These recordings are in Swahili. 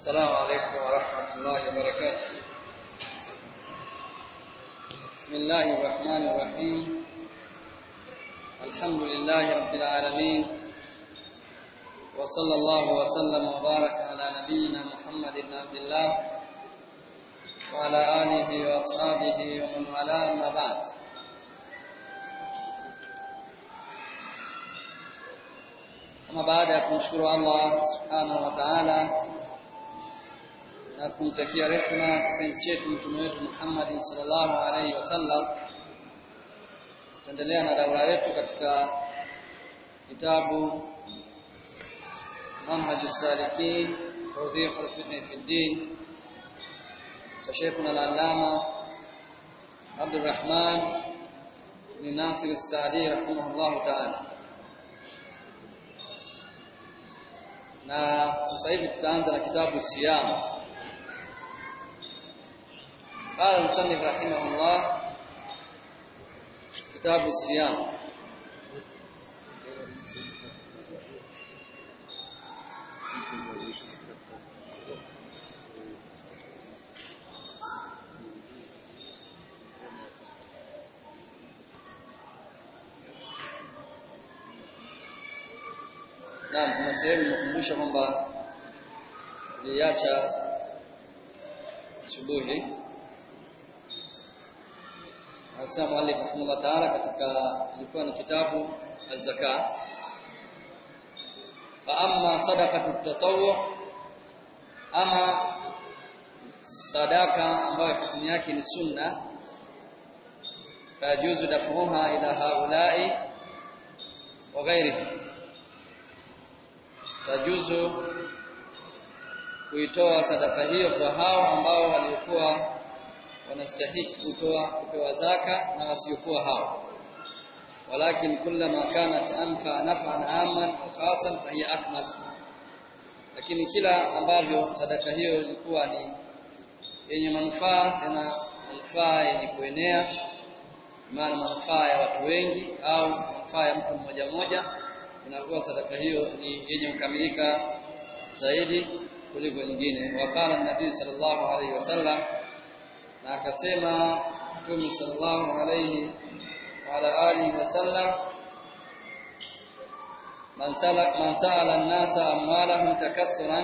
السلام عليكم ورحمة الله وبركاته بسم الله الرحمن الرحيم الحمد لله رب العالمين وصلى الله وسلم وبارك على نبينا محمد بن عبد الله وعلى آله وأصحابه ومن والاه أما بعد Ama baada ya kumshukuru Allah subhanahu wa ta'ala na kumtakia rehema kipenzi chetu mtume wetu Muhammad sallallahu alaihi wasallam, tuendelea na daura yetu katika kitabu Manhaj salikin tawdih al-fiqh fi din cha Sheikhuna al-Allama Abdul Rahman bin Nasir as-Saadi rahimahullahu ta'ala. na sasa hivi tutaanza na kitabu siyam qala musannif rahimahullah kitabu siyam Naam, kuna sehemu inakumbusha kwamba niliacha asubuhi. Anasema mwalimu rahimahullah taala katika ilikuwa ni kitabu az-zaka. Fa amma sadaqatu tatawwu ama sadaka ambayo hukumu yake ni sunna fayajuzu dafuha ila haulai wa ghairihim tajuzu kuitoa sadaka hiyo kwa hao ambao waliokuwa wanastahiki kutoa kupewa zaka na wasiokuwa hao walakin kullama kanat anfa naf'an amman wa khasan fa hiya akmal lakini kila ambavyo sadaka hiyo ilikuwa ni yenye manufaa tena manufaa yenye kuenea maana manufaa ya watu wengi au manufaa ya mtu mmoja mmoja inakuwa sadaka hiyo ni yenye kukamilika zaidi kuliko nyingine wakala nabii sallallahu alaihi wasallam na akasema mtume sallallahu alaihi wa ala alihi wasallam man sala man sala an-nasa amwalahum takassuran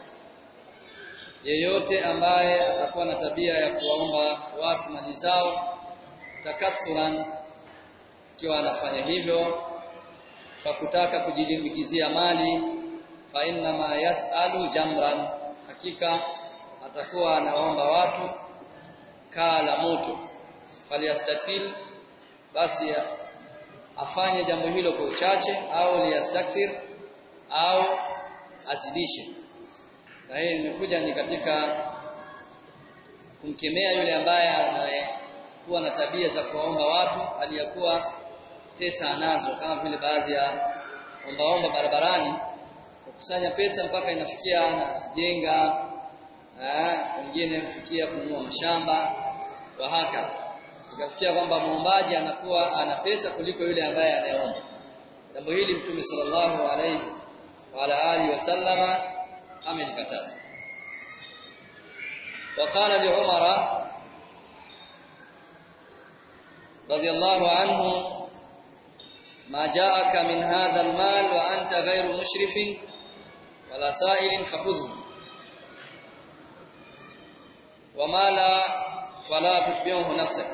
yeyote ambaye atakuwa na tabia ya kuwaomba watu mali zao takassuran ikiwa anafanya hivyo kwa kutaka kujilimbikizia mali fa inna ma yasalu jamran hakika atakuwa anaomba watu kaa la moto falyastatil basi afanye jambo hilo kwa uchache au liyastakthir au azidishe na hii imekuja ni katika kumkemea yule ambaye anayekuwa na tabia za kuwaomba watu aliyakuwa pesa anazo kama vile baadhi ya ombaomba barabarani kukusanya pesa mpaka inafikia anajenga wengine kufikia kununua mashamba wa haka ikafikia kwamba muombaji anakuwa ana pesa kuliko yule ambaye anayeomba jambo hili mtume sallallahu alayhi wa ala alihi wasallama amelikataza وقال لعمر رضي الله عنه ما جاءك من هذا المال وأنت غير مشرف ولا سائل فخذه وما لا فلا تتبعه نفسك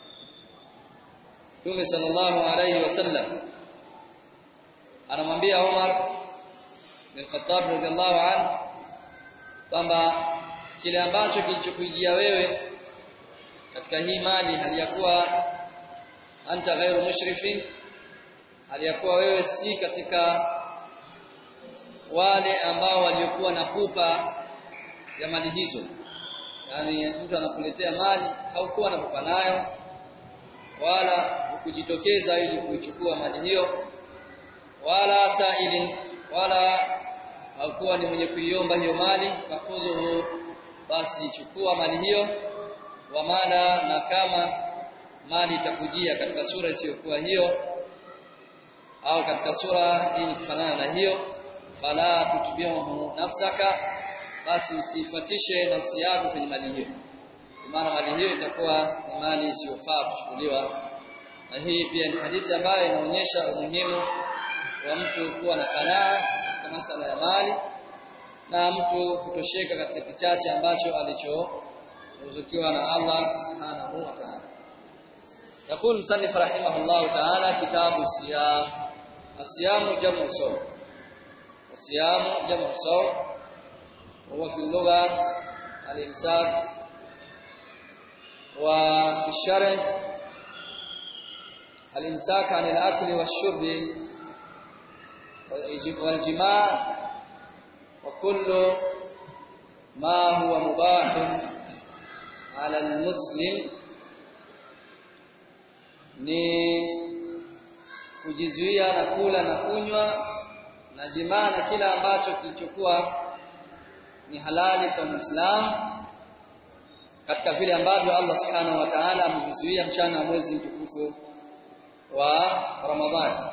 Mtume sallallahu alayhi wasallam anamwambia Umar bin Khattab radhiallahu anhu kwamba kile ambacho kilichokujia wewe katika hii mali haliyakuwa anta ghairu mushrifin aliyakuwa wewe si katika wale ambao waliokuwa na pupa ya mali hizo yani mtu anakuletea mali haukuwa na pupa nayo wala kujitokeza ili kuichukua mali hiyo wala sailin wala haukuwa ni mwenye kuiomba hiyo mali fakhudhuhu basi chukua mali hiyo wa mala na kama mali itakujia katika sura isiyokuwa hiyo au katika sura yenye kufanana na hiyo fala tutbihu nafsaka basi usifuatishe nafsi yako kwenye mali hiyo maana mali hiyo itakuwa ni mali isiyofaa kuchukuliwa na hii pia ni hadithi ambayo inaonyesha umuhimu wa mtu kuwa na kanaa katika masala ya mali na mtu kutosheka katika kichache ambacho alichoruzukiwa na Allah subhanahu wa ta'ala يقول مصنف رحمه الله تعالى كتاب الصيام الصيام جمع صوم الصيام جمع صوم وهو في اللغة الإمساك وفي الشرع الإمساك عن الأكل والشرب والجماع وكل ما هو مباح على المسلم ni kujizuia na kula na kunywa na jimaa na kila ambacho kilichokuwa ni halali kwa Muislamu katika vile ambavyo Allah Subhanahu wa Ta'ala amevizuia mchana wa mwezi mtukufu wa Ramadhani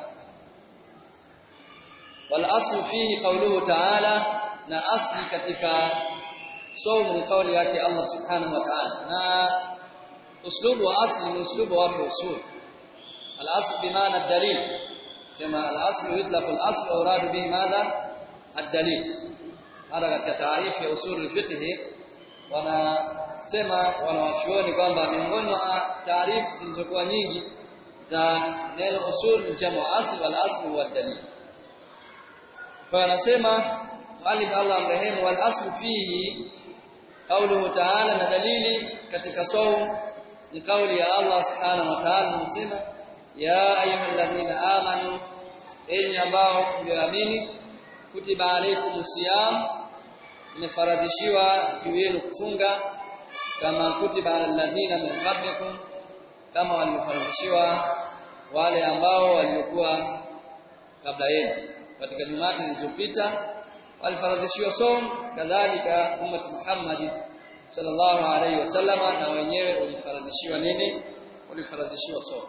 wal aslu fihi qawluhu ta'ala na asli katika somo ni kauli yake Allah Subhanahu wa Ta'ala na uslubu wa asli ni uslubu wa usul al asl bimaana ad-dalil sema al asl yutlaq al asl wa uradu bihi madha ad-dalil hada katika taarifu ya usul al-fiqh wanasema wanawachuoni kwamba miongoni mwa taarifu zilizokuwa nyingi za neno usul ni jamu asli wal asli huwa dalil kwa anasema mwalimu Allah amrehemu wal aslu fihi qawluhu ta'ala na dalili katika saum ni kauli ya Allah subhanahu wa ta'ala anasema ya ayyuhalladhina amanu enyi ambao mlioamini kutiba alaykumus siyam imefaradhishiwa juu yenu kufunga kama kutiba alal ladhina min qablikum kama waliofaradhishiwa wale ambao waliokuwa kabla yenu katika jumati zilizopita walifaradhishiwa som kadhalika ummati Muhammad sallallahu alaihi wasallama na wenyewe ulifaradhishiwa nini ulifaradhishiwa som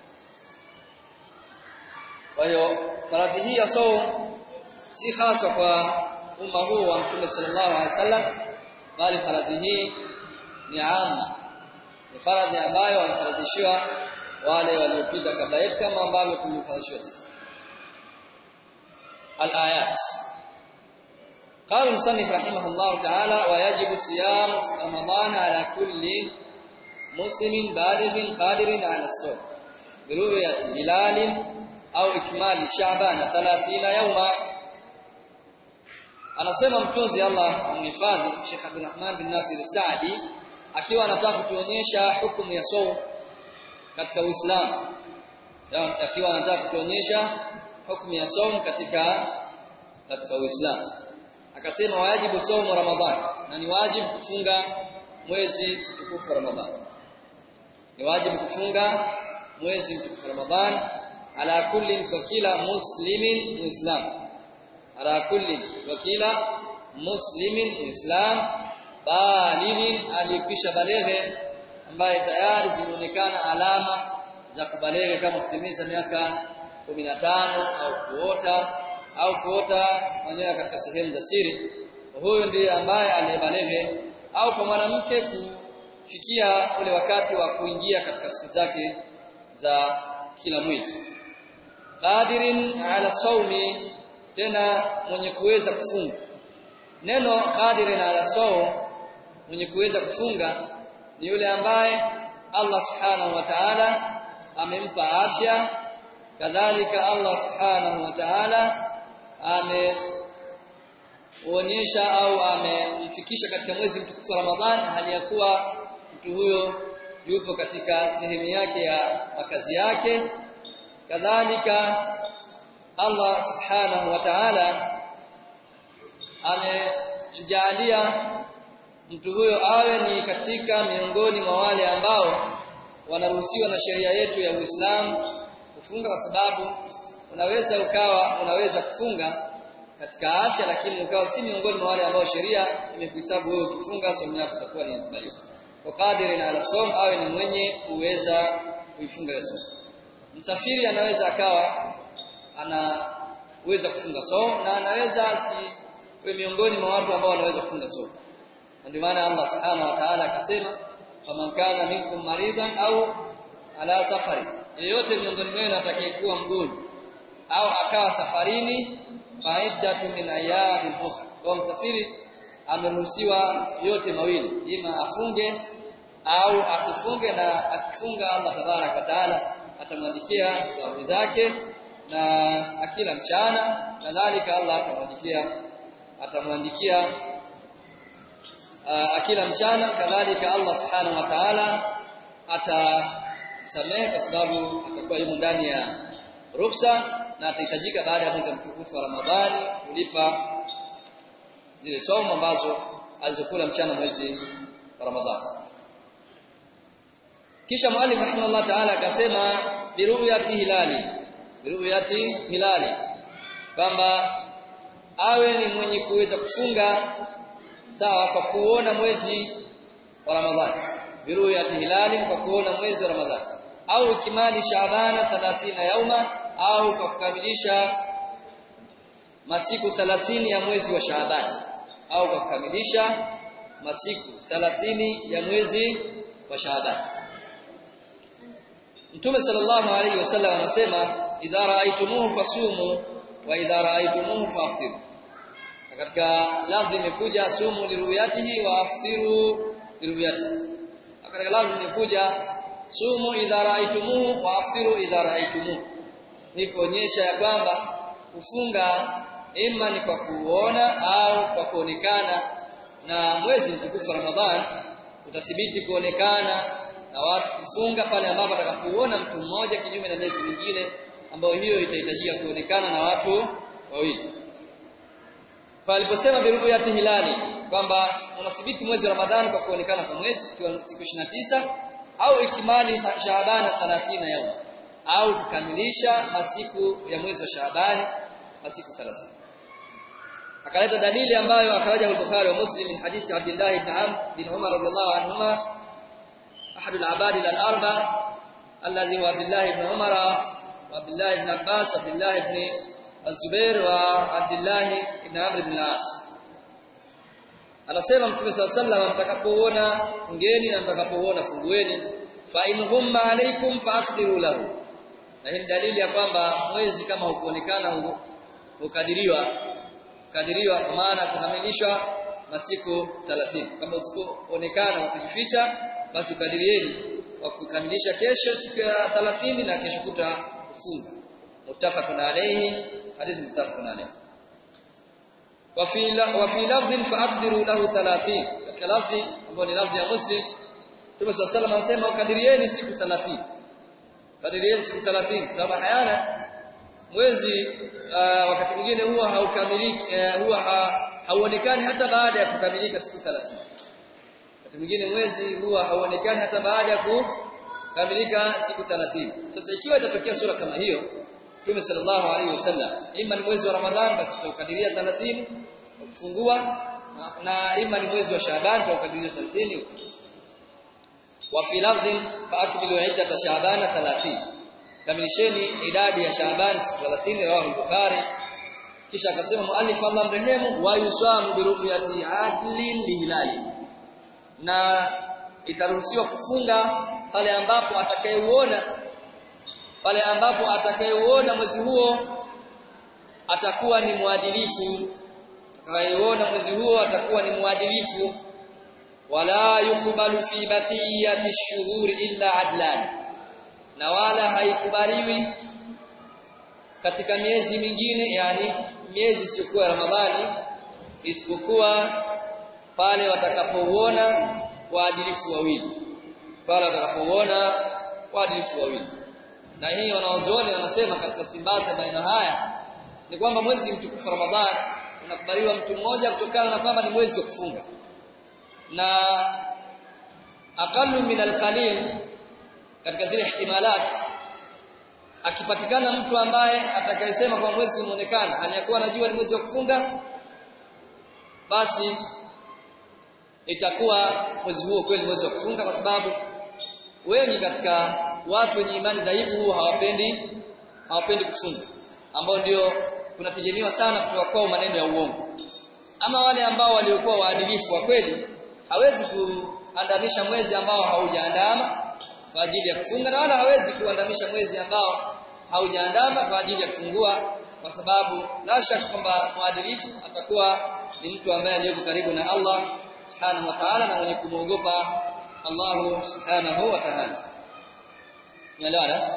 kwa hiyo faradhi hii ya som si hasa kwa umma huu wa Mtume sallallahu alaihi wasallam bali faradhi hii ni amma ni faradhi ambayo wamefaradhishiwa wale waliopita kabla yetu kama ambavyo tulifaradhishiwa sisi الآيات قال المصنف رحمه الله تعالى ويجب صيام رمضان على كل مسلم بالغ قادر على الصوم برؤية هلال أو إكمال شعبان ثلاثين يوما anasema mtunzi Allah amhifadhi Sheikh Abdul Rahman bin Nasir Saadi akiwa anataka kutuonyesha hukumu ya saum katika Uislamu akiwa anataka kutuonyesha hukumu ya saum katika katika Uislamu akasema wajibu saumu Ramadhan na ni wajibu kufunga mwezi mtukufu wa Ramadhan ni wajibu kufunga mwezi mtukufu wa Ramadhan ala kulli kwa kila muslimin muislam ala kulli kwa kila muslimin muislam balighin alikwisha baleghe ambaye tayari zimeonekana alama za kubaleghe kama kutimiza miaka 15 au kuota au kuota manyoya katika sehemu za siri huyu ndiye ambaye aliyebaleghe au kwa mwanamke kufikia ule wakati wa kuingia katika siku zake za kila mwezi qadirin ala saumi tena mwenye kuweza kufunga neno qadirin ala saum mwenye kuweza kufunga ni yule ambaye Allah subhanahu wa ta'ala amempa afya kadhalika Allah subhanahu wa ta'ala ameonyesha au amemfikisha katika mwezi mtukufu wa Ramadhani hali ya kuwa mtu huyo yupo katika sehemu yake ya makazi yake kadhalika Allah subhanahu wa ta'ala amemjalia mtu huyo awe ni katika miongoni mwa wale ambao wanaruhusiwa na sheria yetu ya Uislamu kufunga kwa sababu unaweza ukawa unaweza kufunga katika afya lakini ukawa si miongoni mwa wale ambao sheria imekuhesabu wewe ukifunga somo yako itakuwa ni dhaifu. Kwa kadiri na alasom awe ni mwenye kuweza kuifunga hiyo somo. Msafiri anaweza akawa anaweza kufunga somo na anaweza wewe miongoni mwa watu ambao wanaweza kufunga somo ndio maana Allah subhanahu wa ta'ala akasema faman kana minkum maridan au ala safari yeyote miongoni mwenu atakayekuwa mgonjwa au akawa safarini faidatu min ayamin ukhra kwa msafiri ameruhusiwa yote mawili ima afunge au asifunge na akifunga Allah tabarak wa taala atamwandikia thawabu zake na akila mchana kadhalika Allah atamwandikia atamwandikia uh, akila mchana kadhalika Allah subhanahu wa ta'ala atasamehe kwa sababu atakuwa yumo ndani ya ruksa na atahitajika baada ya mwezi mtukufu wa Ramadhani kulipa zile somo ambazo alizokula mchana mwezi wa Ramadhani kisha mwalimu rahimahullah ta'ala akasema biruyati hilali biruyati hilali kwamba awe ni mwenye kuweza kufunga sawa kwa kuona mwezi wa Ramadhani biruyati hilali kwa kuona mwezi wa Ramadhani au kimali Shaabana 30 yauma au kwa kukamilisha masiku 30 ya mwezi wa Shaaban au kwa kukamilisha masiku 30 ya mwezi wa Shaaban Mtume sallallahu alaihi wasallam anasema idha raaitumuhu fasumu wa idha raaitumuhu faftiru katika lafzi imekuja sumu liruyatihi wa aftiru liruyatihi katika lafzi imekuja sumu idha raaitumuhu wa aftiru idha raaitumuhu ni kuonyesha ya kwamba kufunga ima ni kwa kuona au kwa kuonekana na mwezi mtukufu wa Ramadhan utathibiti kuonekana na watu kufunga pale ambapo atakapoona mtu mmoja kinyume na miezi mingine ambayo hiyo itahitajika kuonekana na watu wawili. Paliposema biruyati hilali kwamba unathibiti mwezi wa Ramadhani kwa kuonekana kwa mwezi ikiwa siku 29 au ikimali Shaabana 30 yao au kukamilisha masiku ya mwezi wa Shaabani masiku 30. Akaleta dalili ambayo akhraja al-Bukhari wa Muslim min hadithi Abdullah ibn Amr bin Umar radhiyallahu anhuma أحد العباد الأربع الذي هو عبد الله بن عمر وعبد الله بن عباس وعبد الله بن الزبير وعبد الله بن عمرو بن العاص anasema mtume swalla sallam mtakapoona fungeni na mtakapoona fungueni fa in humma alaykum faqdiru lahu na hii dalili ya kwamba mwezi kama hukuonekana hukadiriwa kadiriwa kwa maana kukamilishwa masiku 30 kama usipoonekana kwa kujificha basi ukadirieni wa kukamilisha kesho siku ya 30 na kesho kuta kufunga muttafaqun alayhi hadithi muttafaqun alayhi wa fi wa fi lafdhin faqdiru lahu 30 katika lafzi ambayo ni lafzi ya muslim Mtume صلى الله عليه anasema ukadirieni siku 30 kadirieni siku 30 sababu hayana mwezi uh, wakati mwingine huwa haukamiliki uh, huwa ha, hauonekani hata baada ya kukamilika siku 30 wakati mwingine mwezi huwa hauonekani hata baada ya kukamilika siku 30 sasa ikiwa itatokea sura kama hiyo Mtume sallallahu alaihi wasallam ima ni mwezi wa Ramadhani basi tutakadiria 30 kufungua na, na ima ni mwezi wa Shaaban tutakadiria 30 wa fi lafdhin fa akmilu iddata Shaabana 30 kamilisheni idadi ya Shaaban siku 30 rawahu Bukhari kisha akasema muallif Allah mrehemu wa yusamu bi ru'yati adlin lihilali na itaruhusiwa kufunga pale ambapo atakayeuona pale ambapo atakayeuona mwezi huo atakuwa ni mwadilifu atakayeuona mwezi huo atakuwa ni mwadilifu wala yukubalu fi batiyati shuhuri illa adlan na wala haikubaliwi katika miezi mingine yani miezi isiyokuwa Ramadhani isipokuwa pale watakapouona waadilifu wawili pale watakapouona waadilifu wawili na hii wanawazuoni wanasema katika stimbaza maneno haya ni kwamba mwezi mtukufu Ramadhani unakubaliwa mtu mmoja kutokana na kwamba ni mwezi wa kufunga na aqallu min al-qalil katika zile ihtimalat akipatikana mtu ambaye atakayesema kwa mwezi umeonekana aliyakuwa anajua ni mwezi wa kufunga basi itakuwa mwezi huo kweli mwezi wa kufunga kwa sababu wengi katika watu wenye imani dhaifu huwa hawapendi hawapendi kufunga ambao ndio kunategemewa sana kutoka kwao maneno ya uongo ama wale ambao waliokuwa waadilifu wa kweli hawezi kuandamisha mwezi ambao haujaandama kwa ajili ya kufunga na wala hawezi kuandamisha mwezi ambao haujaandama kwa ajili ya kufungua kwa sababu la shaka kwamba mwadilifu atakuwa ni mtu ambaye aliyeko karibu na Allah subhanahu wa ta'ala na mwenye kumwogopa Allah subhanahu wa ta'ala unaelewana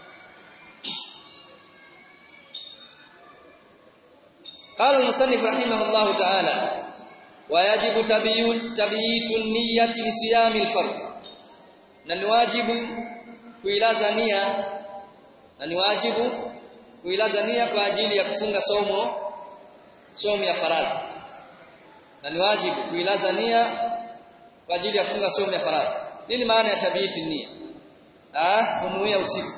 قال المصنف رحمه الله تعالى ويجب تبييت النية لصيام الفرض na ni wajibu kuilaza nia na ni wajibu kuilaza nia kwa ajili ya kufunga somo somo ya faradhi na ni wajibu kuilaza nia kwa ajili ya kufunga somo ya faradhi nini maana ya tabiyiti nia ah kunuia usiku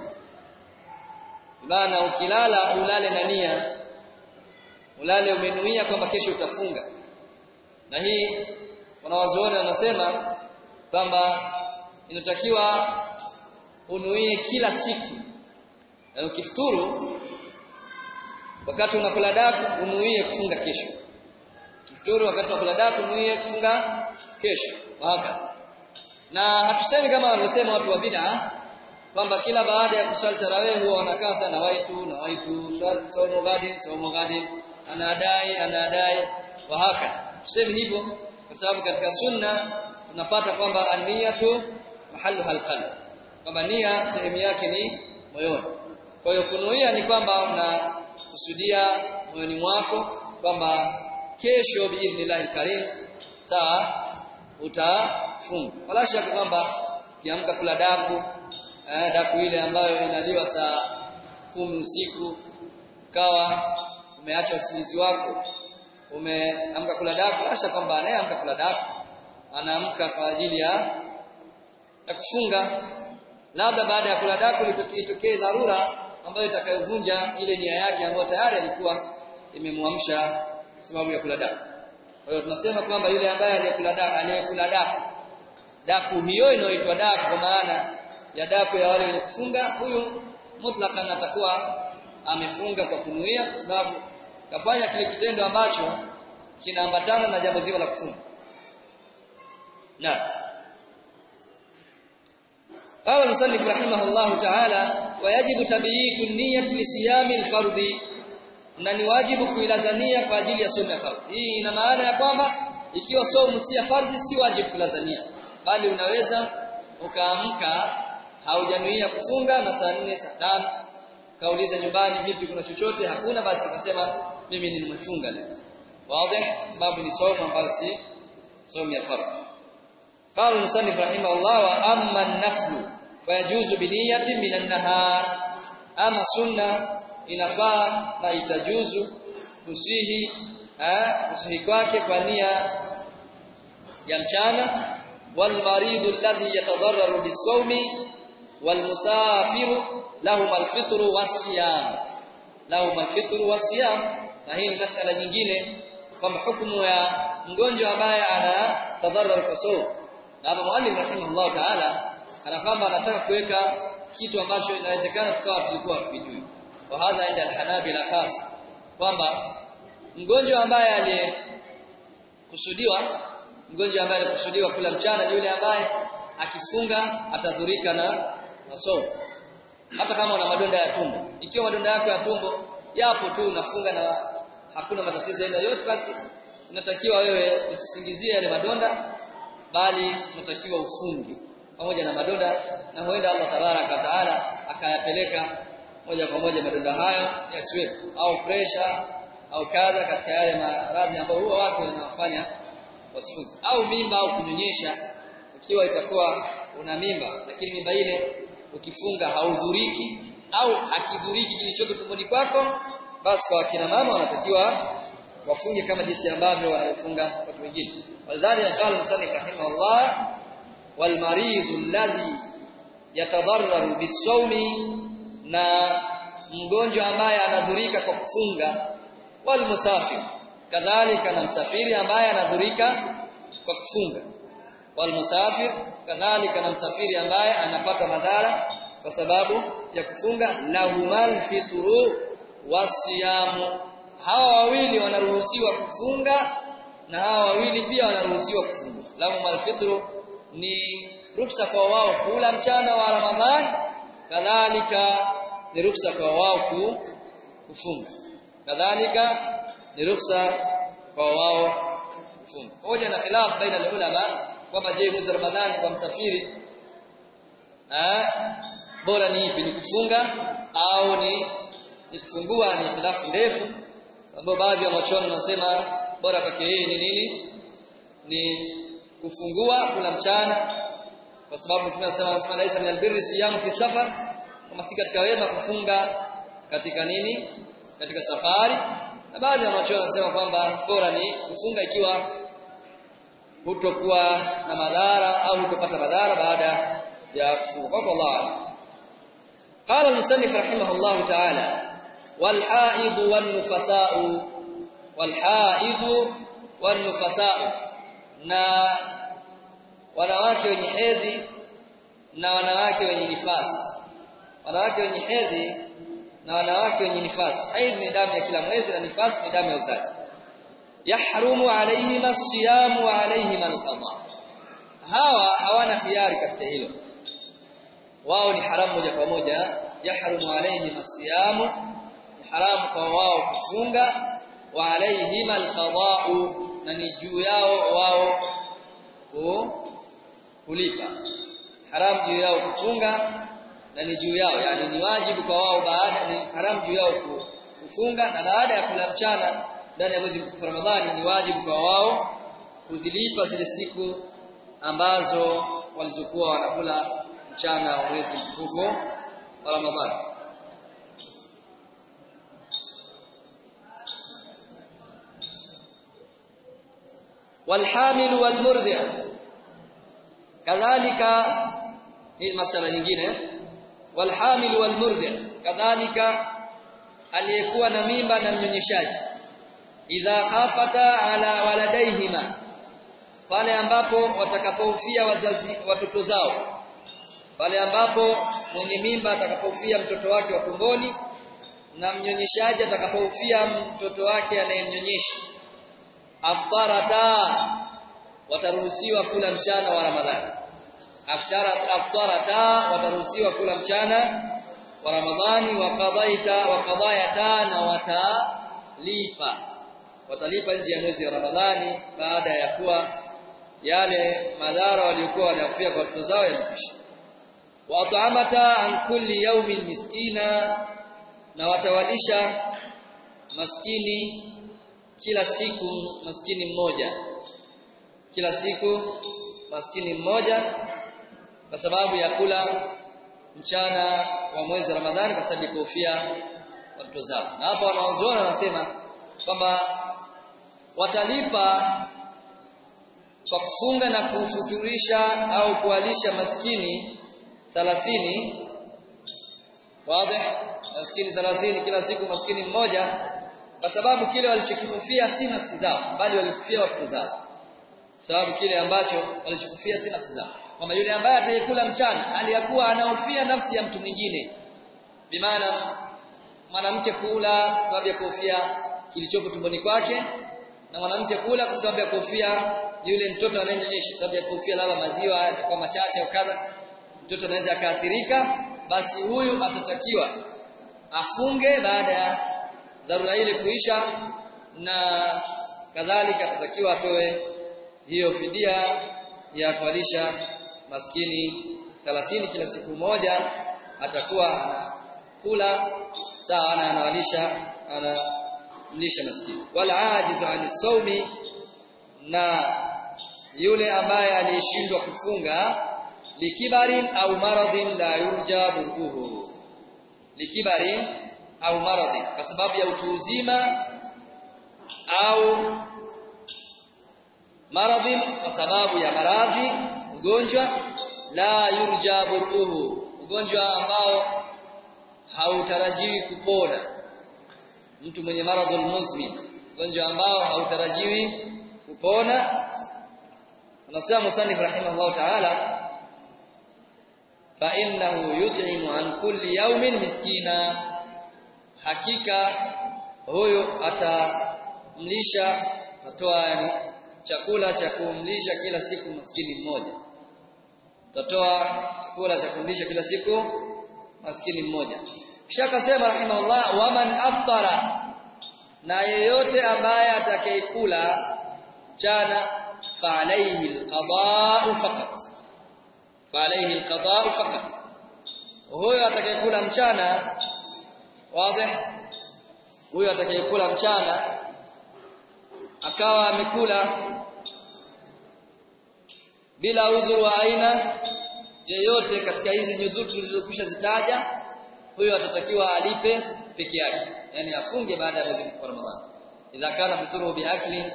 maana ukilala ulale na nia ulale umenuia kwamba kesho utafunga na hii wanawazuoni wanasema kwamba inatakiwa unuie kila siku na ukifuturu wakati unakula daku unuie kufunga kesho ukifuturu wakati unakula daku unuie kufunga kesho waka na hatusemi kama walivyosema watu wa bid'a kwamba kila baada ya kuswali tarawih huwa wanakaa sana waitu na waitu somo gadi somo gadi anadai anadai wa haka tuseme hivyo kwa sababu katika sunna tunapata kwamba aniyatu mahallu halqalb kwamba nia sehemu yake ni moyoni kwa hiyo kunuia ni kwamba unakusudia moyoni mwako kwamba kesho biidhnillahil karim sawa utafunga wala shaka kwamba ukiamka kula daku eh, daku ile ambayo inaliwa saa kumi usiku ukawa umeacha usingizi wako umeamka kula daku asha kwamba anayeamka kula daku anaamka kwa ajili ya ya kufunga labda baada ya kula daku litokee dharura ambayo itakayovunja ile nia yake ambayo tayari alikuwa imemwamsha sababu ya kula daku kwa hiyo tunasema kwamba yule ambaye aliyekula daku aliyekula daku daku hiyo inayoitwa daku kwa maana ya daku ya wale wenye kufunga huyu mutlaqan atakuwa amefunga kwa kunuia kwa sababu kafanya kile kitendo ambacho kinaambatana na jambo zima la kufunga na قال المصنف رحمه الله تعالى ويجب تبييت النية لصيام الفرض na ni wajibu kuilazania kwa ajili ya somo ya fardhi. Hii ina maana ya kwamba ikiwa somo si ya fardhi si wajibu kulazania, bali unaweza ukaamka haujanuia kufunga na saa nne saa tano kauliza nyumbani vipi kuna chochote hakuna basi ukasema mimi nimefunga leo. Wazi? Sababu ni somo ambalo si somo ya fardhi. قال المصنف رحمه الله واما النفل فيجوز بنيه من النهار اما سنه inafaa na itajuzu kusihi eh kusihi kwake kwa nia ya mchana wal maridu alladhi yatadarraru bisawmi wal musafiru lahum alfitru wasiyam lahum alfitru wasiyam na hii ni masala nyingine kwamba hukumu ya mgonjwa ambaye ana tadarrar kwa sawm na hapa mwalimu rahimahullah taala ana kwamba anataka kuweka kitu ambacho inawezekana tukawa tulikuwa tukijui wa hadha inda alhanabila khas kwamba mgonjwa ambaye aliyekusudiwa mgonjwa ambaye alikusudiwa kula mchana ni yule ambaye akifunga atadhurika na masomo hata kama una madonda ya tumbo ikiwa madonda yako ya tumbo yapo tu unafunga na hakuna matatizo aina yote basi unatakiwa wewe usisingizie yale madonda bali unatakiwa ufunge pamoja na madonda na huenda Allah tabaraka wa taala akayapeleka moja kwa moja madonda hayo yasiwe au pressure au kadha katika yale maradhi ambayo huwa watu wanafanya wasifunge au mimba au kunyonyesha ikiwa itakuwa una mimba lakini mimba ile ukifunga haudhuriki au akidhuriki kilichoko tumboni kwako basi kwa kina mama wanatakiwa wafunge kama jinsi ambavyo wanafunga watu wengine walidhalika qala musannif rahimahullah wal maridhu alladhi yatadarraru bisawmi na mgonjwa ambaye anadhurika kwa kufunga wal musafir kadhalika na msafiri ambaye anadhurika kwa kufunga wal musafir kadhalika na msafiri ambaye anapata madhara kwa sababu ya kufunga lahumal fitru wasiyamu hawa wawili wanaruhusiwa kufunga na hawa wawili pia wanaruhusiwa kufungua lahum alfitru ni ruksa kwa wao kula mchana wa Ramadhani kadhalika ni ruksa kwa wao kufunga kadhalika ni ruksa kwa wao kufunga hoja na khilaf baina ulama kwamba je mwezi Ramadhani kwa msafiri eh bora ni ipi ni kufunga au ni ni kufungua ni khilafu ndefu ambapo baadhi ya wanachuoni wanasema bora kwake yeye ni nini ni kufungua kula mchana kwa sababu tunasema anasema laisa min albirri siyamu fi safar kama si katika wema kufunga katika nini katika safari na baadhi ya wanachuoni wanasema kwamba bora ni kufunga ikiwa hutokuwa na madhara au hutopata madhara baada ya kufunga kwa Allah قال المصنف رحمه الله تعالى والحائض والنفساء والحائض والنفساء na wanawake wenye hedhi na wanawake wenye nifasi wanawake wenye hedhi na wanawake wenye nifasi hedhi ni damu ya kila mwezi na nifasi ni damu ya uzazi yahrumu alaihim as-siyam wa alaihim al-qada hawa hawana khiari katika hilo wao ni haramu moja kwa moja yahrumu alaihim as-siyam ni haramu kwa wao kufunga wa alaihim al-qada'u na ni juu yao wao kulipa haramu juu yao kufunga na ni juu yao yani ni wajibu kwa wao baada ni haramu juu yao kufunga na baada ya kula mchana ndani ya mwezi mtukufu Ramadhani ni wajibu kwa wao kuzilipa zile siku ambazo walizokuwa wanakula mchana wa mwezi mtukufu wa Ramadhani والحامل والمرضع كذلك hii masala nyingine walhamil walmurdi kadhalika aliyekuwa na mimba na mnyonyeshaji idha khafata ala waladaihima pale ambapo watakapofia wazazi watoto zao pale ambapo mwenye mimba atakapofia mtoto wake wa tumboni na mnyonyeshaji atakapofia mtoto wake anayemnyonyesha aftarata wataruhusiwa kula mchana wa Ramadhani aftarat aftarata wataruhusiwa kula mchana wa Ramadhani wa qadaita wa qadayata na watalipa watalipa nje ya mwezi wa Ramadhani baada ya kuwa yale madhara waliokuwa wanayofia kwa watoto zao yamekwisha wa at'amata an kulli yawmin miskina na watawalisha maskini kila siku maskini mmoja kila siku maskini mmoja kwa sababu ya kula mchana wa mwezi Ramadhani kwa sababu ya kuhofia watoto zao na hapa wanaozuona wanasema kwamba watalipa kwa kufunga na kufuturisha au kualisha maskini 30 wazi maskini 30 kila siku maskini mmoja kwa sababu kile walichokifufia si nafsi zao bali walikufia watoto zao sababu kile ambacho walichokufia si nafsi zao kwamba yule ambaye atayekula mchana aliyakuwa anahofia nafsi ya mtu mwingine bimaana mwanamke kula sababu ya kuhofia kilichopo tumboni kwake na mwanamke kula kwa sababu ya kuhofia yule mtoto anayenyonyesha sababu ya kuhofia labda maziwa yatakuwa machache au kadha mtoto anaweza akaathirika basi huyu atatakiwa afunge baada ya dharura ile kuisha na kadhalika atatakiwa apewe hiyo fidia ya kualisha maskini 30 kila siku moja atakuwa anakula sawa na anawalisha anamlisha maskini wala ajizu ani saumi na yule ambaye aliyeshindwa kufunga likibarin au maradhin la yurja burduhu likibarin au maradhi kwa sababu ya utu uzima au maradhi kwa sababu ya maradhi ugonjwa la yurja buruhu ugonjwa ambao hautarajiwi kupona mtu mwenye maradhul muzmin ugonjwa ambao hautarajiwi kupona anasema musannif rahimahullah ta'ala fa innahu yut'imu an kulli yawmin miskina hakika huyo atamlisha atatoa yani chakula cha kumlisha kila siku maskini mmoja utatoa chakula cha kumlisha kila siku maskini mmoja kisha akasema rahimahullah waman aftara na yeyote ambaye atakayekula mchana fa alayhi alqada'u faqat fa alayhi alqada'u faqat huyo atakayekula mchana wazi huyo atakayekula mchana akawa amekula bila udhuru wa aina yeyote katika hizi nyuzuru tulizokwisha zitaja huyo atatakiwa alipe peke yake yani afunge baada ya mwezi wa Ramadhani idha kana fituru biakli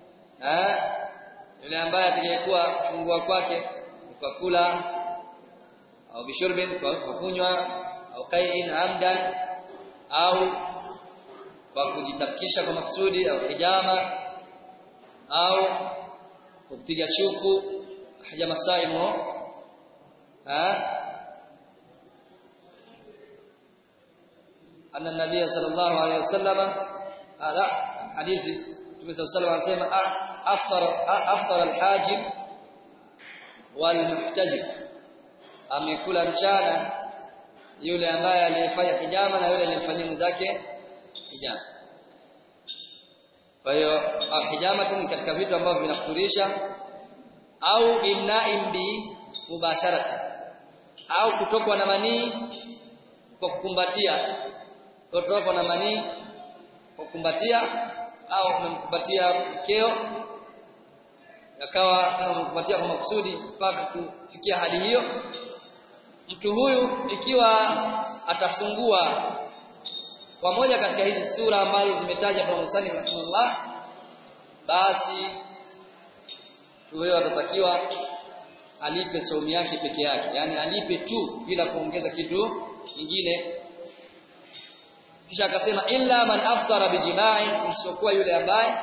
yule ambaye atakayekuwa kufungua kwake kwa kula au bishurbin kwa kunywa au kai'in amdan au kwa kujitafkisha kwa maksudi au hijama au kupiga chuku hijama saimu أن النبي صلى الله عليه وسلم لا حديث النبي صلى الله عليه وسلم anasema aftar aftar alhajib walmuhtajib amekula mchana yule ambaye aliyefanya hijama na yule aliyemfanyia mwenzake hijama kwa hiyo hijama ni katika vitu ambavyo vinafuturisha au imna'in bi mubasharati au kutokwa na manii kwa kukumbatia kutokwa na manii kwa kukumbatia au umemkumbatia mkeo akawa tena umemkumbatia kwa makusudi mpaka kufikia hali hiyo mtu huyu ikiwa atafungua kwa moja katika hizi sura ambazo zimetaja kwa Musani rahimahullah basi huyo atatakiwa alipe saumu yake peke yake yani alipe tu bila kuongeza kitu kingine kisha akasema illa man aftara bijima'i isiyokuwa yule ambaye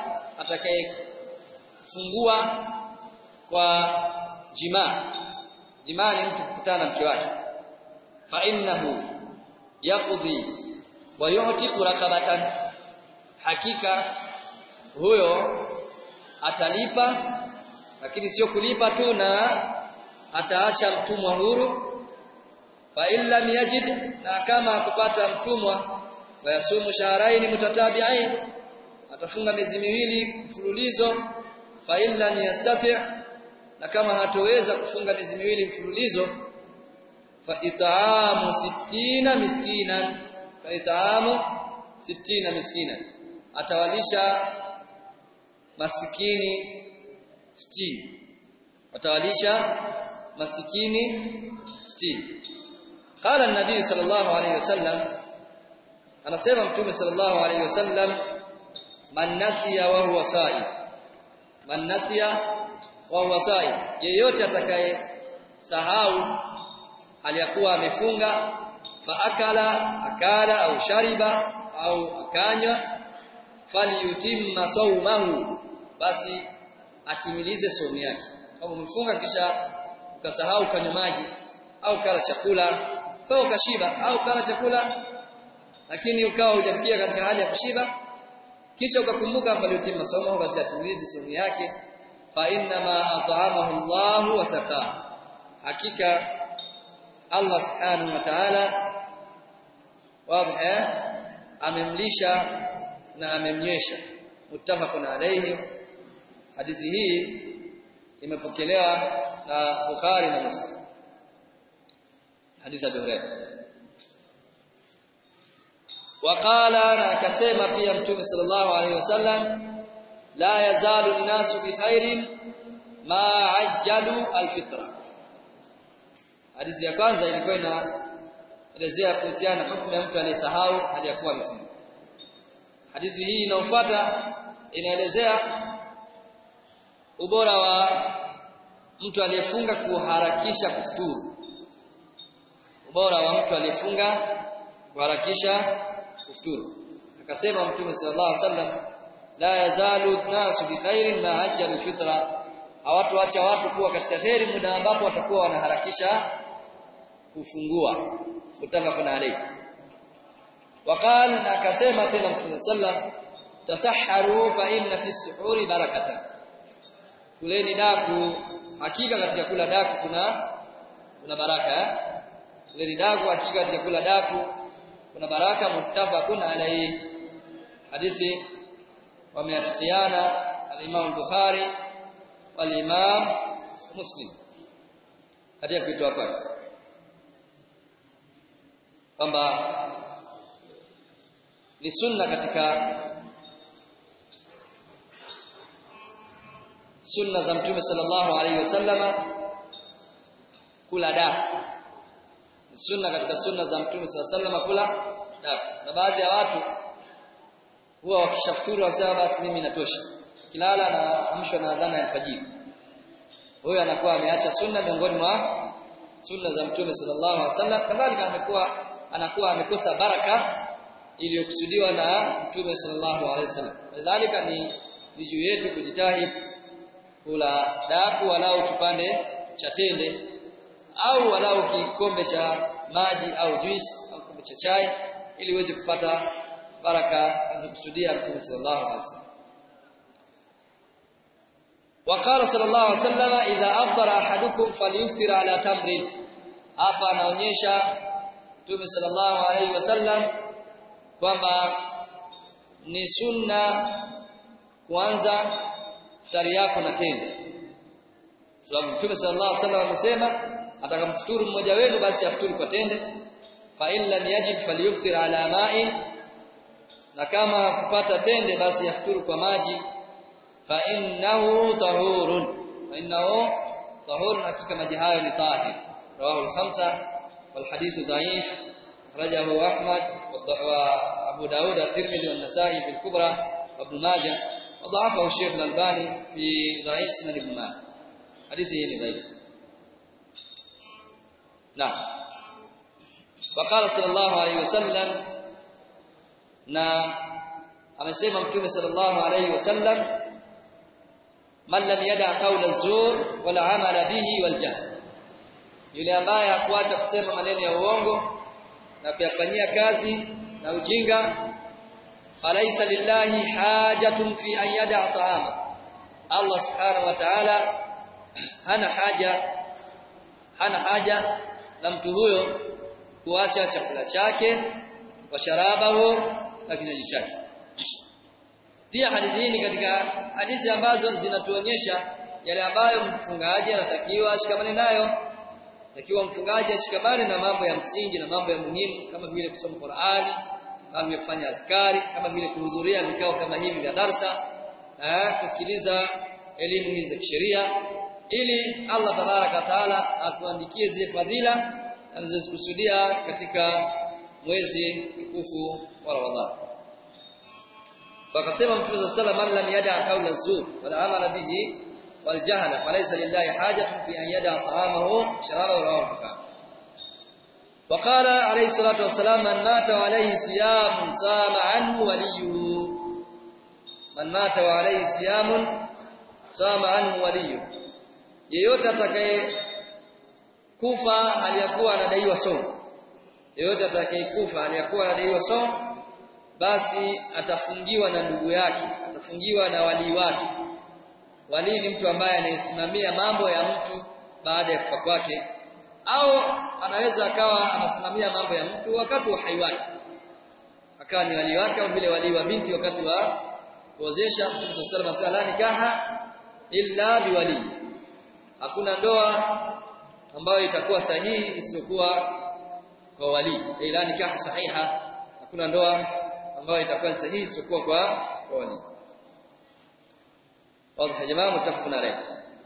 atakayefungua kwa jimaa jimaa ni mtu kukutana na mke wake fa innahu yaqdi wa yu'tiqu raqabatan hakika huyo atalipa lakini sio kulipa tu na ataacha mtumwa huru fa illa yajid na kama kupata mtumwa wayasumu shahrayn mutatabi'ain atafunga miezi miwili mfululizo fa illa yastati' na kama hatoweza kufunga miezi miwili mfululizo fa it'amu 60 miskinan fa it'amu 60 miskinan atawalisha masikini 60 atawalisha masikini 60 قال النبي صلى الله عليه وسلم anasema mtume sallallahu alaihi wasallam man nasiya wa huwa sa'i man nasiya wa huwa sa'i yeyote atakaye sahau aliyakuwa amefunga fa akala akala au shariba au akanywa falyutimma sawmahu basi atimilize saumu yake kama umefunga kisha ukasahau kanywa maji au kala chakula au ukashiba au kala chakula lakini ukawa hujafikia katika hali ya kushiba kisha ukakumbuka falyutimma sawmahu basi atimilize saumu yake fa inna ma at'amahu Allah wa saqa hakika Allah subhanahu wa ta'ala wazi amemlisha na amemnywesha muttafaqun alayhi hadithi hii imepokelewa na Bukhari na Muslim hadithi ya Bukhari waqala na akasema pia mtume sallallahu alayhi wasallam la yazalu an-nasu bi khairin ma ajjalu al-fitra hadithi ya kwanza ilikuwa inaelezea kuhusiana na hukumu ya mtu aliyesahau hali ya kuwa amefunga hadithi hii inayofuata inaelezea ubora wa mtu aliyefunga kuharakisha kufuturu ubora wa mtu aliyefunga kuharakisha kufuturu akasema mtume sallallahu alaihi wasallam la yazalu nasu bi khairin ma ajjalu fitra hawatuacha watu kuwa katika kheri muda ambapo watakuwa wanaharakisha kufungua mutafaqun alayhi وقال akasema tena mtume sallam tasahharu fa inna fi suhuri barakatan kuleni daku hakika katika kula daku kuna kuna baraka eh? kuleni daku hakika katika kula daku kuna baraka muttafaqun alayhi hadithi wameafikiana al-Imam Bukhari wal-Imam Muslim katika kuitoa kwake kwamba ni sunna katika sunna za mtume sallallahu alaihi wasallama kula dafu ni sunna katika sunna za mtume sallallahu alaihi wasallama kula dafu na baadhi ya watu huwa wakishafuturu wasema basi mimi natosha kilala na amshwa na adhana ya alfajiri huyo anakuwa ameacha sunna miongoni mwa sunna za mtume sallallahu alaihi wasallam kadhalika amekuwa anakuwa amekosa baraka iliyokusudiwa na mtume sallallahu alaihi wasallam kadhalika ni ni juu yetu kujitahidi kula daku walau kipande cha tende au walau kikombe cha maji au juice au kikombe cha chai ili uweze kupata baraka alizokusudia mtume sallallahu alaihi wasallam وقال صلى الله عليه وسلم إذا أفطر أحدكم فليفطر على تمر hapa anaonyesha Mtume sallallahu alaihi wasallam kwamba ni sunna kuanza futari yako na tende sababu Mtume sallallahu alaihi wasallam amesema atakamfuturu mmoja wenu basi afuturu kwa tende fa in lam yajid falyuftir ala ma'in na kama kupata tende basi afuturu kwa maji fa innahu tahurun fa innahu tahurun hakika maji hayo ni tahir rawahu al-khamsa wal hadithu dhaif akhrajahu Ahmad wa Abu Daud at-Tirmidhi wa an-Nasa'i fi al-Kubra wa Ibn Majah wa dha'afahu Sheikh al-Albani fi dhaif Sunan Ibn Majah hadithi hii ni dhaif na وقال صلى الله عليه وسلم na amesema mtume sallallahu alayhi wasallam man lam yada qawla az-zur wal amala bihi wal jahl yule ambaye hakuacha kusema maneno ya uongo na kuyafanyia kazi na ujinga falaisa lillahi hajatun fi an yada ta'ama Allah subhanahu wa ta'ala hana haja hana haja na mtu huyo kuacha chakula chake wa sharabahu na kinywaji chake pia hadithi hii ni katika hadithi ambazo zinatuonyesha yale ambayo mfungaji anatakiwa ashikamane nayo takiwa mfungaji ashikamane na mambo ya msingi na mambo ya muhimu kama vile kusoma Qur'ani kama vile kufanya adhkari kama vile kuhudhuria vikao kama hivi vya darsa eh, kusikiliza elimu hizi za kisheria ili Allah tabaraka taala akuandikie zile fadhila anazokusudia katika mwezi mtukufu wa Ramadhani wakasema mtume صلى الله عليه وسلم lam yada qawla zur wal amala bihi wal jahla falaysa lillahi hajatun fi an yada ta'amahu sharabahu rawahu bukhari وقال عليه الصلاه والسلام من مات وعليه صيام صام عنه وليه من مات وعليه صيام صام عنه وليه yeyote atakaye kufa aliyakuwa anadaiwa somo yeyote atakayekufa aliyakuwa anadaiwa somo basi atafungiwa na ndugu yake atafungiwa na walii wake walii ni mtu ambaye anayesimamia mambo ya mtu baada ya kufa kwake au anaweza akawa anasimamia mambo ya mtu wakati wa hai wake akawa ni walii wake au vile walii wa binti wakati wa kuozesha Mtume صلى الله عليه وسلم la nikaha illa biwali hakuna ndoa ambayo itakuwa sahihi isiyokuwa kwa wali ila nikaha sahiha hakuna ndoa ambayo itakuwa sahihi isiyokuwa kwa kwa wali واضح يا جماعه متفق عليه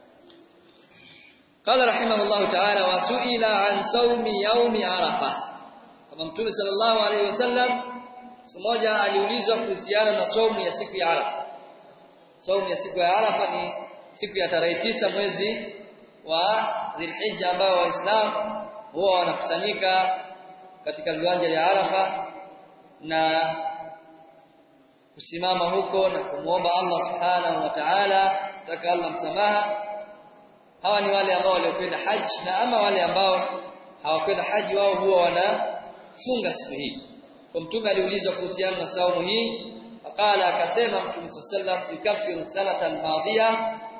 قال رحمه الله تعالى وسئل عن صوم يوم عرفه kama mtume sallallahu alaihi wasallam siku moja aliulizwa kuhusiana na saumu ya siku ya Arafa saumu ya siku ya Arafa ni siku ya tarehe tisa mwezi wa Dhulhijja ambao waislamu huwa wanakusanyika katika viwanja vya Arafa na kusimama huko na kumwomba Allah subhanahu wa ta'ala taka Allah msamaha hawa ni wale ambao waliokwenda haji na ama wale ambao hawakwenda haji wao huwa wanafunga siku hii kwa mtume aliulizwa kuhusiana na saumu hii akala akasema mtume sallam yukaffiru sanata almadhiya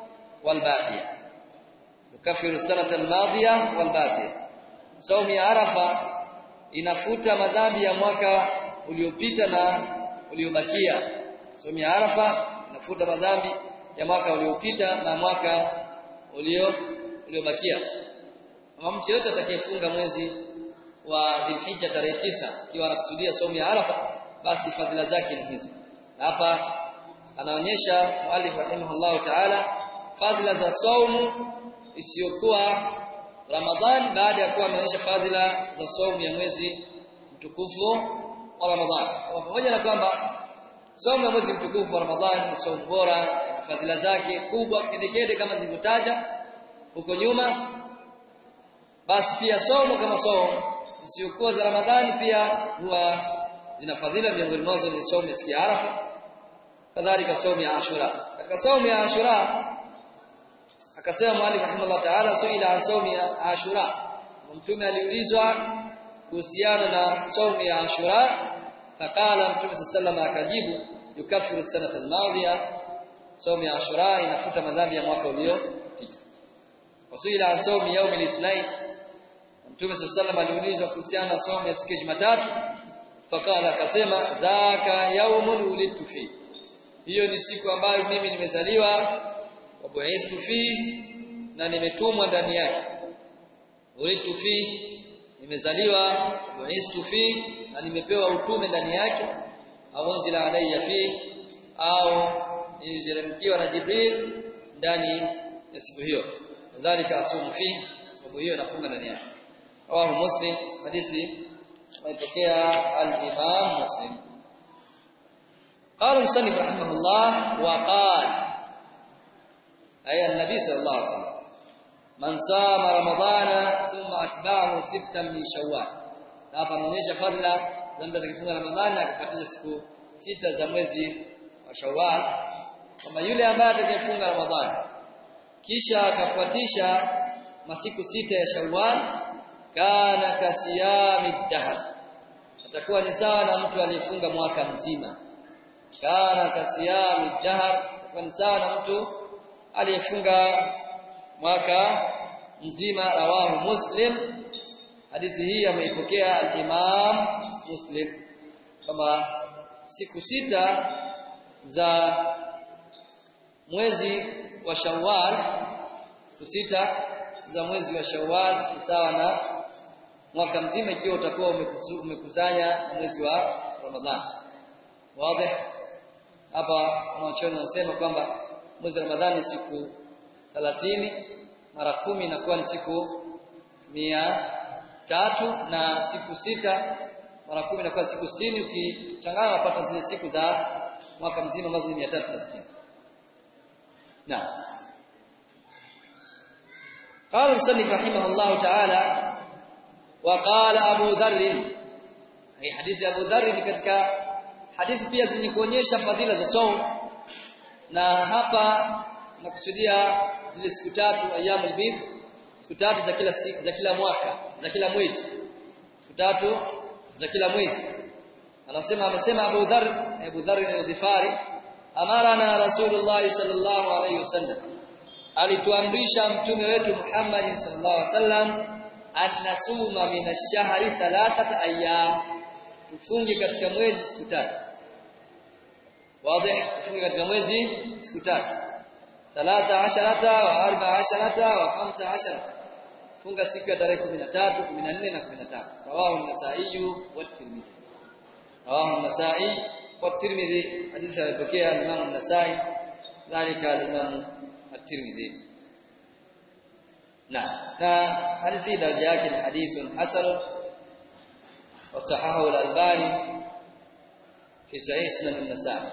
والباقية يكفر السنة الماضية والباقية صوم ya Arafa inafuta madhambi ya mwaka uliopita na uliobakia somo ya Arafa inafuta madhambi ya mwaka uliopita na mwaka ulio uliobakia kama mtu yote atakayefunga mwezi wa Dhulhijja tarehe tisa ikiwa anakusudia somo ya Arafa basi fadhila zake ni hizo hapa anaonyesha muallif rahimahullahu ta'ala fadhila za saumu isiyokuwa Ramadhan baada ya kuwa ameonyesha fadhila za saumu ya mwezi mtukufu wa Ramadhan. Pamoja na kwamba saumu ya mwezi mtukufu wa Ramadhan ni saumu bora, fadhila zake kubwa kedekede kama zilivyotaja huko nyuma, basi pia saumu kama saumu isiyokuwa za Ramadhani pia huwa zina fadhila, miongoni mwazo ni saumu ya siku ya Arafa, kadhalika saumu ya Ashura. Katika saumu ya Ashura akasema mwalimu rahimahullah ta'ala suila an saumi ya ashura mtume aliulizwa kuhusiana na saumi ya ashura faqala mtume sallallahu akajibu yukaffiru sanata almadhiya saumi ya ashura inafuta madhambi ya mwaka uliopita wasuila an saumi yaumi alithnain mtume sallallahu aliulizwa kuhusiana na saumi ya siku ya Jumatatu faqala akasema dhaka yaumun ulidtu fi hiyo ni siku ambayo mimi nimezaliwa wabuistu fi na nimetumwa ndani yake ulitu fi nimezaliwa buistu fi na nimepewa utume ndani yake au unzila alayya fi au niliteremkiwa na Jibril ndani ya siku hiyo kadhalika asumu fi sababu hiyo nafunga ndani yake rawahu muslim hadithi ameipokea al-imam muslim قال المصنف رحمه الله وقال أي النبي صلى الله عليه وسلم من صام رمضان ثم أتبعه ستا من شوال hapa anaonyesha fadhila za mtu atakayefunga Ramadhani akafuatisha siku sita za mwezi wa Shawwal kama yule ambaye atakayefunga Ramadhani kisha akafuatisha masiku sita ya Shawwal kana kasiyami dahr atakuwa ni sawa na mtu aliyefunga mwaka mzima kana kasiyami dahr atakuwa ni sawa na mtu aliyefunga mwaka mzima rawahu muslim hadithi hii ameipokea al-Imam Muslim kama siku sita za mwezi wa Shawwal siku sita za mwezi wa Shawwal ni sawa na mwaka mzima ikiwa utakuwa umekusanya mwezi wa Ramadhan wazi hapa wanachuoni wanasema kwamba mwezi wa Ramadhani ni siku 30 mara kumi inakuwa ni siku mia tatu na siku sita mara kumi inakuwa siku sitini ukichanganya unapata zile siku za mwaka mzima ambazo ni mia tatu na sitini نعم قال المصنف رحمه الله تعالى وقال أبو ذر هي حديث أبو ذر ni katika hadithi pia zenye kuonyesha fadhila za saum na hapa nakusudia zile siku tatu ayyamul bidh siku tatu za kila siku, za kila mwaka za kila mwezi siku tatu za kila mwezi anasema amesema Abu Dharr Abu Dharr al-Ghifari amarana Rasulullah sallallahu alayhi wasallam alituamrisha mtume wetu Muhammad sallallahu alayhi wasallam annasuma min ash-shahri thalathata ayyam tufunge katika mwezi siku tatu wazi tufunge katika mwezi siku tatu thalatha asharata wa arba asharata wa khamsa asharata funga siku ya tarehe 13 14 na 15 rawahu an-nasa'i wa tirmidhi rawahu an-nasa'i wa tirmidhi hadithi alipokea Imam an-nasa'i dhalika al-Imam at-tirmidhi na na hadithi daraja yake ni hadithun hasan wa sahahu al-albani fi sahih sunan an-nasa'i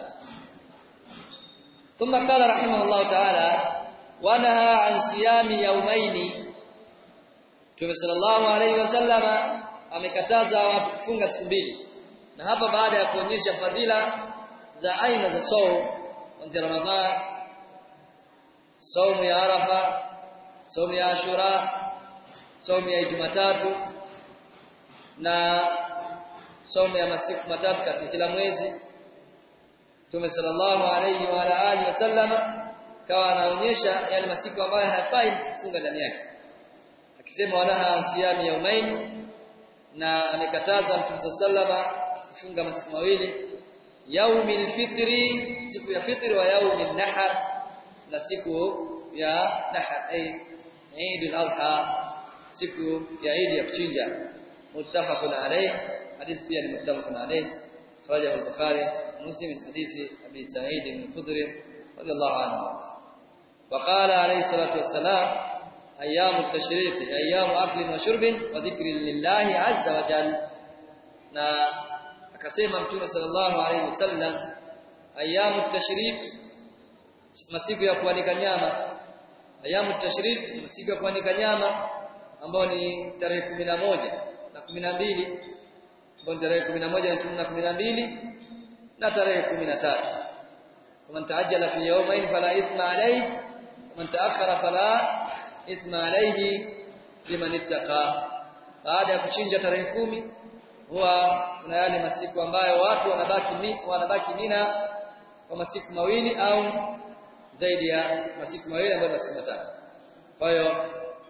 ثم قال رحمه الله تعالى ونهى عن صيام يومين Mtume sallallahu alaihi wasallama amekataza watu kufunga siku mbili. Na hapa baada ya kuonyesha fadhila za aina za saum kuanzia Ramadhan, saumu ya Arafa, saumu ya Ashura, saumu ya Jumatatu na saumu ya masiku matatu katika kila mwezi. Mtume sallallahu alaihi wa alihi wasallama kawa anaonyesha yale masiku ambayo hayafai kufunga ndani yake akisema wanaha siyami yaumain na amekataza Mtume sallama kufunga masiku mawili yaumil fitri siku ya fitri wa yaumil nahar na siku ya nahar ay Eid al-Adha siku ya Eid ya kuchinja muttafaqun alayh hadith pia ni muttafaqun alayh خرجه البخاري ومسلم من حديث ابي سعيد بن الخدري رضي الله عنه وقال عليه الصلاه والسلام ايام التشريق ايام اكل وشرب وذكر لله عز وجل na akasema mtume sallallahu alaihi wasallam ayamu tashrik masiku ya kuanika nyama ayamu tashrik masiku ya kuanika nyama ambao ni tarehe 11 na 12 ambao ni tarehe 11 na 12 na tarehe 13 ومن تعجل في يومين فلا إثم عليه ومن تأخر فلا إثم عليه liman ittaqa baada ya kuchinja tarehe kumi huwa kuna yale masiku ambayo watu wanabaki mi, wanabaki Mina kwa masiku mawili au zaidi ya masiku mawili ambayo masiku matatu kwa hiyo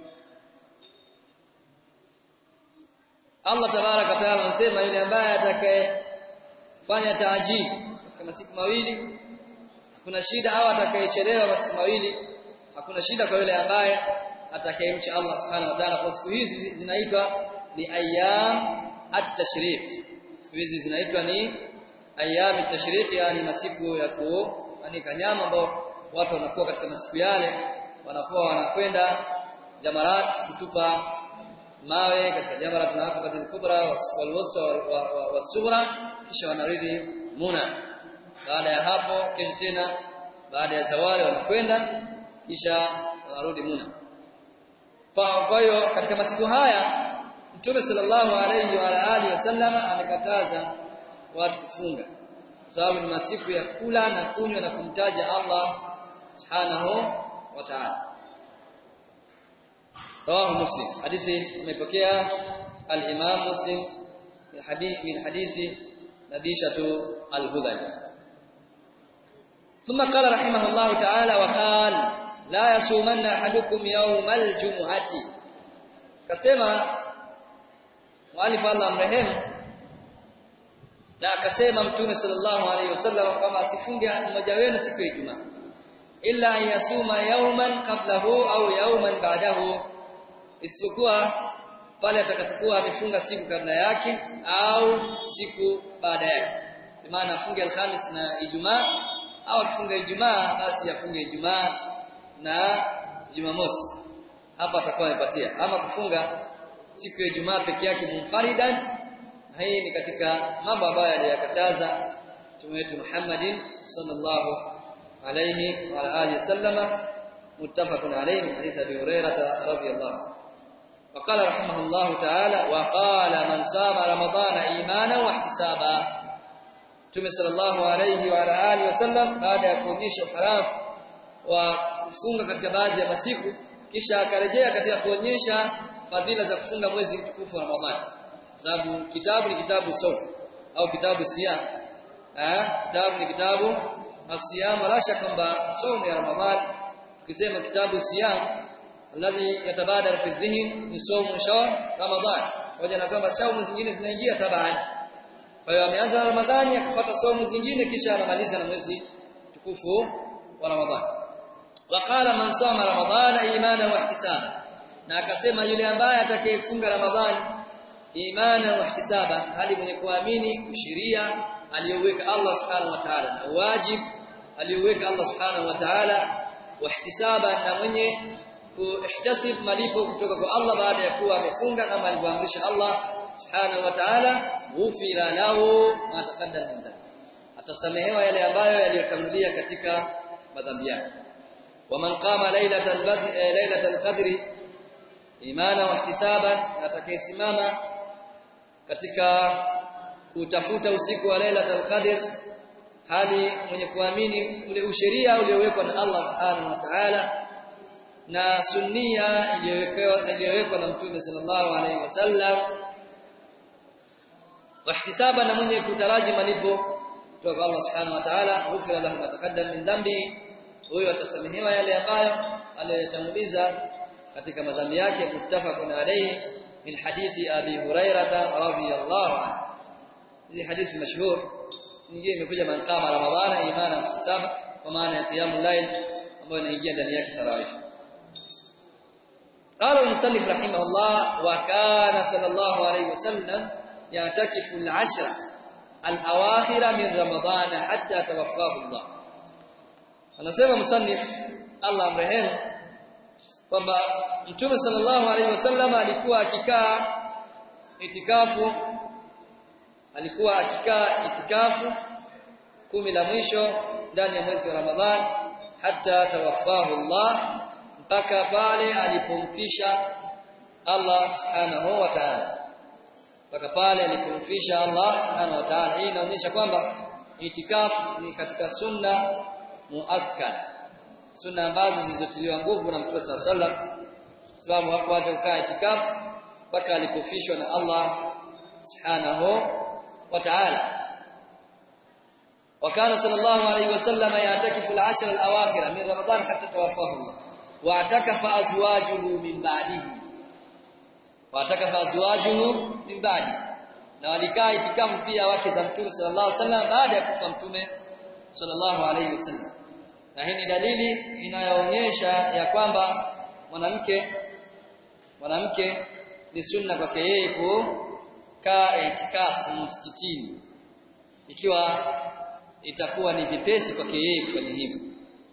Allah tabaraka taala anasema yule ambaye atakayefanya taajili katika masiku mawili hakuna shida au atakayechelewa masiku mawili hakuna shida kwa yule ambaye atakayemcha Allah subhanahu wa ta'ala kwa siku hizi zinaitwa ni ayyam at-tashriq siku hizi zinaitwa ni ayyam at-tashriq yani masiku ya kuanika nyama ambao watu wanakuwa katika masiku yale wanakuwa wanakwenda jamarat kutupa mawe katika jamarat na hata katika kubra walwusta wasughra kisha wanarudi muna baada ya hapo kesho tena baada ya zawali wanakwenda kisha wanarudi muna kwa hiyo katika masiku haya Mtume sallallahu alayhi wa alihi wasallam amekataza watu kufunga sababu ni masiku ya kula na kunywa na kumtaja Allah subhanahu wa ta'ala rawahu muslim hadithi imepokea al-imam muslim min hadith min hadithi nabishatu al-hudhali ثم قال رحمه الله تعالى وقال لا يصومن احدكم يوم الجمعه كما mwalifu Allah amrehemu na akasema mtume sallallahu alaihi wasallam kwamba asifunge mmoja wenu siku ya Ijumaa illa yasuma yawman qablahu au yawman ba'dahu isipokuwa pale atakapokuwa amefunga siku kabla yake au siku baada yake kwa maana afunge alhamis na Ijumaa au akifunga Ijumaa basi afunge Ijumaa na Jumamosi hapa atakuwa amepatia ama kufunga siku ya Ijumaa peke yake munfaridan hii ni katika mambo ambayo aliyakataza Mtume wetu Muhammadin sallallahu alayhi wa alihi wasallama muttafaqun alayhi min hadith Abi Hurairah radhiyallahu وقال رحمه الله تعالى وقال من صام رمضان ايمانا واحتسابا Mtume sallallahu alayhi wa alihi wasallam baada ya kuonyesha uharafu wa kufunga katika baadhi ya masiku kisha akarejea katika kuonyesha fadhila za kufunga mwezi mtukufu wa Ramadhani sababu kitabu ni kitabu saum au kitabu siyam eh kitabu ni kitabu asiyam la shaka kwamba saum ya Ramadhani tukisema kitabu siyam alladhi yatabadar fi dhihn ni saum shahr Ramadhani pamoja na kwamba saumu zingine zinaingia tabani kwa hiyo ameanza Ramadhani akafuata saumu zingine kisha anamaliza na mwezi mtukufu wa Ramadhani waqala man sama ramadhana imana wa ihtisaba na akasema yule ambaye atakayefunga ramadhani imana wa ihtisaba hali mwenye kuamini sheria aliyoweka Allah subhanahu wa ta'ala na wajib aliyoweka Allah subhanahu wa ta'ala wa ihtisaba na mwenye kuihtasib malipo kutoka kwa Allah baada ya kuwa amefunga kama alivyoamrisha Allah subhanahu wa ta'ala ghufira lahu ma taqaddama min dhanbi atasamehewa yale ambayo yaliyotangulia katika madhambi yake ومن قام ليلة البدر ليلة القدر imana wa ihtisaban atakayesimama katika kutafuta usiku wa Lailatul Qadr hali mwenye kuamini ule usheria uliowekwa na Allah Subhanahu wa Ta'ala na sunnia iliyowekwa iliyowekwa na Mtume sallallahu alaihi wasallam wa ihtisaban na mwenye kutaraji malipo kutoka kwa Allah Subhanahu wa Ta'ala ghufira lahu ma taqaddam min dhanbi huyo atasamehewa yale ambayo aliyotanguliza katika madhambi yake muttafaqun alayhi min hadithi abi hurairah radhiyallahu anhu hii hadithi mashhur nyingine imekuja man qama ramadhana imana ihtisaba kwa maana ya qiyamul layl ambayo inaingia ndani yake tarawih قال المصنف رحمه الله وكان صلى الله عليه وسلم يعتكف العشر الأواخر من رمضان حتى توفاه الله anasema musannif Allah amrehemu kwamba Mtume sallallahu alaihi wasallam alikuwa akikaa itikafu alikuwa akikaa itikafu kumi la mwisho ndani ya mwezi wa Ramadhan hata tawaffahu Allah mpaka pale alipomfisha Allah subhanahu wa ta'ala mpaka pale alipomfisha Allah subhanahu wa ta'ala hii inaonyesha kwamba itikafu ni katika sunna muakkad sunna ambazo zilizotiliwa nguvu na Mtume صلى الله عليه وسلم sababu hakuacha kukaa itikafu mpaka alipofishwa na Allah subhanahu wa ta'ala وكان صلى الله عليه وسلم يعتكف العشر الأواخر من رمضان حتى توفاه الله واعتكف أزواجه من بعده واعتكف أزواجه من بعده na walikaa itikafu pia wake za Mtume sallallahu alaihi wasallam baada ya kufa Mtume sallallahu alaihi wasallam na hii ni dalili inayoonyesha ya kwamba mwanamke mwanamke ni sunna kwake yeye kukaa itikafu msikitini ikiwa itakuwa ni vipesi kwake yeye kufanya hivyo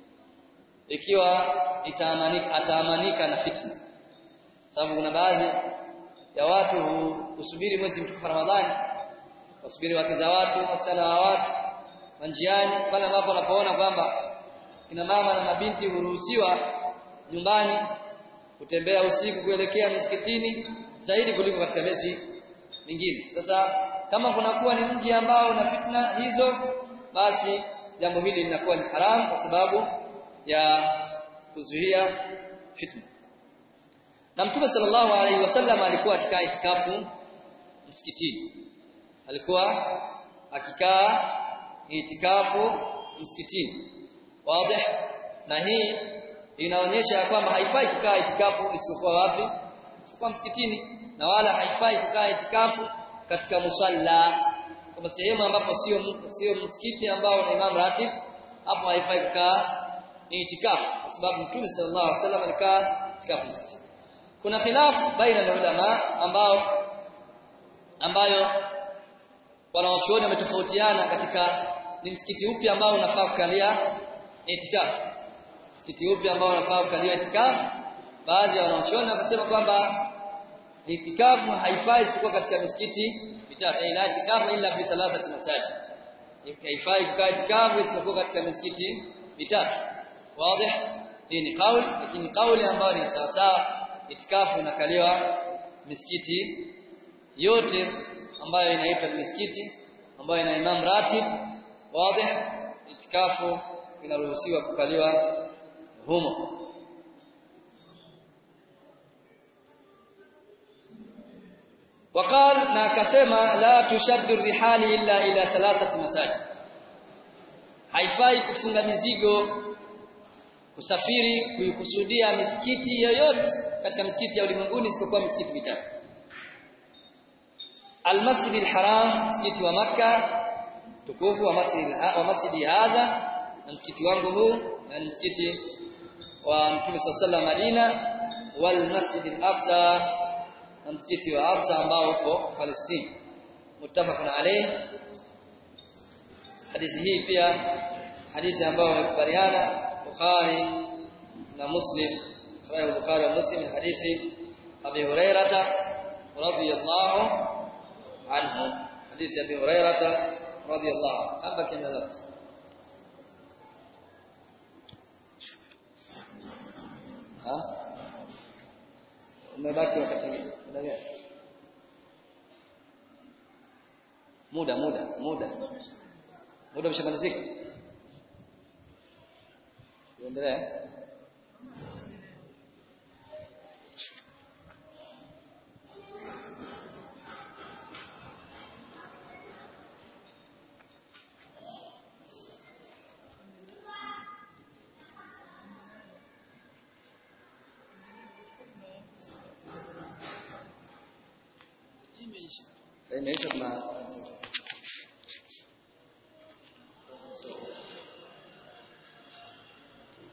ikiwa itaamanika ataamanika na fitna sababu kuna baadhi ya watu husubiri mwezi mtukufu Ramadhani wasubiri wake za watu wasichana wa watu manjiani pale ambapo wanapoona kwamba kina mama na mabinti huruhusiwa nyumbani kutembea usiku kuelekea misikitini zaidi kuliko katika miezi mingine sasa kama kunakuwa ni mji ambao una fitna hizo basi jambo hili linakuwa ni haramu kwa sababu ya kuzuia fitna na mtume sallallahu alaihi wasallam alikuwa akikaa itikafu msikitini alikuwa akikaa itikafu msikitini wazi na hii inaonyesha kwamba haifai kukaa itikafu isipokuwa wapi isipokuwa msikitini na wala haifai kukaa itikafu katika musalla kama sehemu ambapo sio sio msikiti ambao na imam ratib hapo haifai kukaa itikafu kwa sababu mtume sallallahu alaihi wasallam alikaa itikafu msikitini kuna khilafu baina ya ulama ambao ambayo wanawachuoni wametofautiana katika ni msikiti upi ambao unafaa kukalia itikafu msikiti upi ambao unafaa kukalia itikafu baadhi ya wanawachuoni wakasema kwamba itikafu haifai isipokuwa katika misikiti mitatu ila itikafu illa fi thalathati masajid haifai kukaa itikafu isipokuwa katika misikiti mitatu wazi hii ni kauli lakini kauli ambayo ni sawa sawa itikafu inakaliwa misikiti yote ambayo inaitwa misikiti ambayo ina imam ratib wazi itikafu inaruhusiwa kukaliwa humo وقال na akasema la tushaddu rihali illa ila thalathati masajid haifai kufunga mizigo kusafiri kuikusudia misikiti yoyote katika misikiti ya ulimwenguni isipokuwa misikiti mitatu Al-Masjid al-Haram msikiti wa maka tukufu wa masjid wa masjidi hadha na msikiti wangu huu na msikiti wa Mtume SAW Madina wal Masjid al-Aqsa na msikiti wa Aqsa ambao uko Palestina muttafaqun alayh hadithi hii pia hadithi ambayo wamekubaliana Bukhari na Muslim sahih Bukhari na Muslim hadithi Abi Hurairah radhiyallahu anhu hadithi Abi Hurairah radhiyallahu anhu kama kimeeleza ha umebaki wakati muda gani muda muda muda muda umeshamalizika tuendelee imeisha tuna